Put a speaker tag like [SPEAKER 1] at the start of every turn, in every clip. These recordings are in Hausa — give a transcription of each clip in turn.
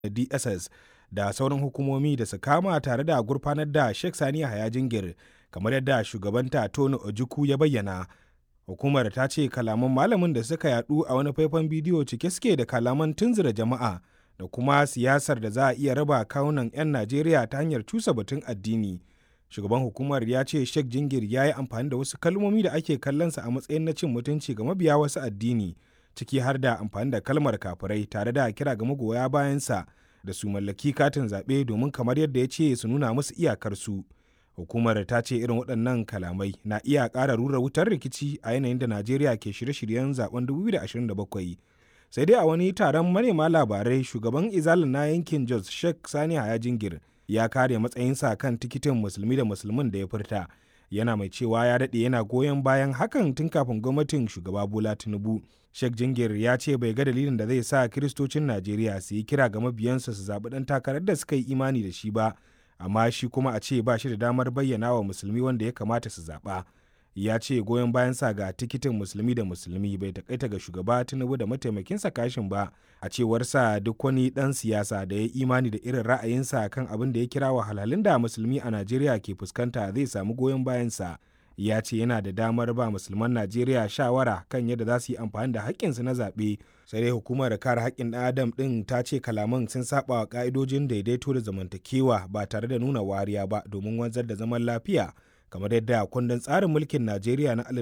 [SPEAKER 1] DSS da sauran hukumomi da su kama tare da gurfanar da Sheikh Sani Yahaya Jingir kamar yadda shugabanta Tony Ojukwu ya bayyana. Hukumar ta ce kalaman malamin da suka yadu a wani faifan bidiyo cike suke da kalaman tunzura jama'a da kuma siyasar da za a iya raba kawunan 'yan Najeriya ta hanyar cusa batun addini. Shugaban hukumar ya ce Sheikh Jingir ya yi amfani da wasu kalmomi da ake kallonsa a matsayin na cin mutunci ga mabiya wasu addini, ciki har da amfani da kalmar kafirai tare da kira ga magoya bayansa da su mallaki katin zaɓe domin kamar yadda ya ce su nuna musu iyakarsu. Hukumar ta ce irin waɗannan kalamai na iya ƙara rura wutar rikici a yanayin da Najeriya ke shirye-shiryen zaben 2027. Sai dai a wani taron manema labarai shugaban izalin na yankin Jos Sheikh Sani Haya Jingir ya kare matsayinsa kan tikitin musulmi da musulmin da ya furta. Yana mai cewa ya daɗe yana goyon bayan hakan tun kafin gwamnatin shugaba Bola Tinubu. Sheikh Jingir ya ce bai ga dalilin da zai sa kiristocin Najeriya su yi kira ga mabiyansu su zaɓi ɗan takarar da suka yi imani da shi ba. amma shi kuma a ce ba shi da damar bayyana wa musulmi wanda ya kamata su zaɓa ya ce goyon bayan sa ga tikitin musulmi da musulmi bai takaita ga shugaba tinubu da mataimakinsa kashin ba a cewar sa duk wani ɗan siyasa da ya imani da irin ra'ayinsa kan abin da ya kira wahalhalun da musulmi a najeriya ke fuskanta zai samu goyon bayansa ya ce yana da damar ba musulman najeriya shawara kan yadda za su yi amfani da haƙƙinsu na zaɓe sai dai hukumar kare haƙƙin ɗan adam ɗin ta ce kalaman sun saba wa ƙa'idojin daidaito da zamantakewa ba tare da nuna wariya ba domin wanzar da zaman lafiya kamar yadda kundin tsarin mulkin najeriya na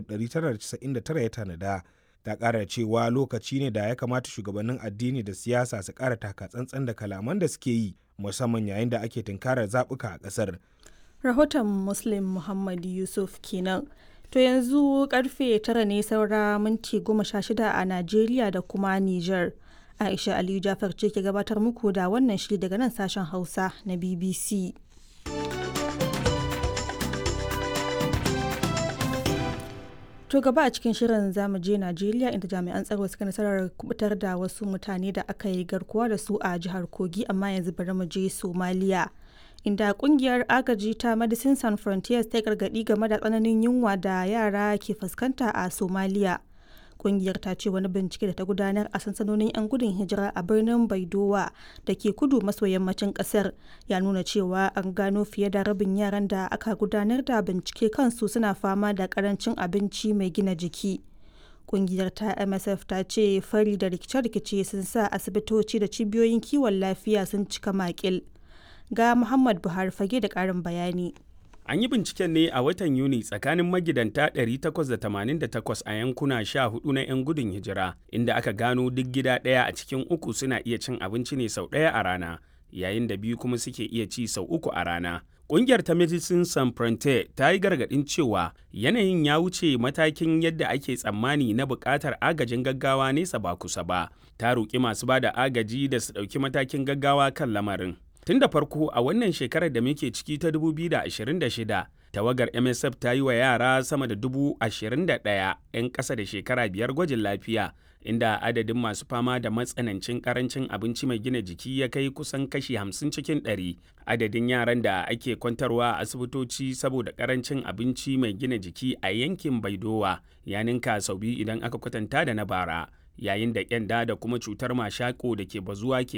[SPEAKER 1] 1999 ya tanada ta ƙara cewa lokaci ne da ya kamata shugabannin addini da siyasa su ƙara taka tsantsan da kalaman da suke yi musamman yayin da ake tunkarar zaɓuka a ƙasar
[SPEAKER 2] rahoton muslim muhammad yusuf kenan to yanzu karfe tara ne saura minti goma sha shida a najeriya da kuma niger aisha aliyu jafar ce ke gabatar muku da wannan shiri daga nan sashen hausa na bbc to gaba a cikin shirin zamu je najeriya inda jami'an tsaro suka nasarar kubutar da wasu mutane da aka yi garkuwa da su a jihar kogi amma yanzu bari mu je somaliya inda kungiyar agaji ta medicine sans frontiers ta gargadi game da tsananin yunwa da yara ke fuskanta a somalia kungiyar ta ce wani bincike da ta gudanar a sansanonin 'yan gudun hijira a birnin baidowa da ke kudu maso yammacin kasar ya nuna cewa an gano fiye da rabin yaran da aka gudanar da bincike kansu suna fama da karancin abinci mai gina jiki kungiyar ta msf ta ce fari da rikice-rikice sun sa asibitoci da cibiyoyin kiwon lafiya sun cika makil ga Muhammad Buhari fage da ƙarin bayani.
[SPEAKER 3] An yi binciken ne a watan Yuni tsakanin magidanta 888 a yankuna 14 na 'yan gudun hijira, inda aka gano duk gida ɗaya a cikin uku suna iya cin abinci ne sau ɗaya a rana, yayin da biyu kuma suke iya ci sau uku a rana. Ƙungiyar ta Medicine Sans Frontier ta yi gargaɗin cewa yanayin ya wuce matakin yadda ake tsammani na buƙatar agajin gaggawa nesa ba kusa ba. Ta roƙi masu ba da agaji da su ɗauki matakin gaggawa kan lamarin. Tun da farko a wannan shekarar da muke ciki ta 2026, tawagar MSF ta yi wa yara sama da dubu ashirin da ɗaya 'yan ƙasa da shekara biyar gwajin lafiya, inda adadin masu fama da matsanancin ƙarancin abinci mai gina jiki ya kai kusan kashi 50 cikin 100. Adadin yaran da ake kwantarwa a asibitoci saboda ƙarancin abinci mai gina jiki a yankin Baidowa ya ninka sau biyu idan aka kwatanta da na bara. yayin da kyanda da kuma cutar mashako da ke bazuwa ke